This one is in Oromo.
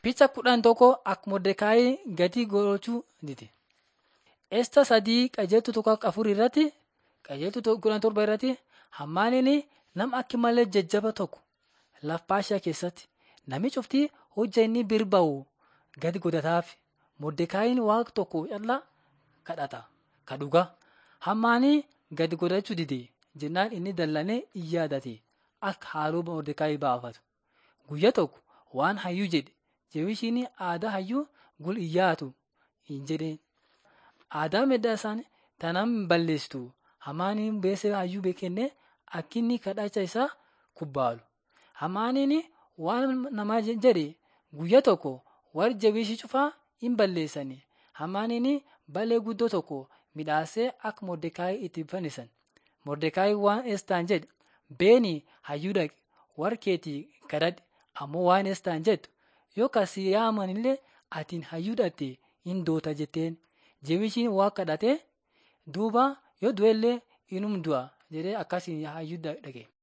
Picha kudhan tokko akka Mordekaayi gadi gochuu dide. Esta sadii qajeeltu tokko akka afur irratti qajeeltu kudhan torba irratti hammaaniin nama akka malee jajjaba tokko lafpaashaa keessatti namichi uftii hojja inni birba'u gadi godhataaf Mordekaayiin waaqa tokko callaa kadhata ka dhugaa hammaanii gadi godhachuu dide jennaan inni dallanee in yaadate akka haaloo Mordekaayi baafatu guyyaa tokko waan hayyuu jedhe jewishiin aadaa hayyuu gul in yaatu hin jedheen. Aadaa medda isaanii tanam balleessitu hamaaniin beesee hayyuu beekenne akkinni kadhacha isaa kubbaalu. Hamaaniin waan namaa jedhe guyyaa tokko warri jawishii cufaa in balleessani. Hamaaniin balee guddoo tokko midhaasee akka Mordekaayi itti fannisan. Mordekaayi waan Estaan jedhe beeni hayyuu dhaqe warra keetii kadhadhe ammoo waan Estaan jettu yoo kasi yaamanillee atiin hayyuu dhatte in doota jetteen. Jewishiin waa kadhatee duuba yoo du'ellee inum du'a jedhee akkasiin hayyuu dhaqe.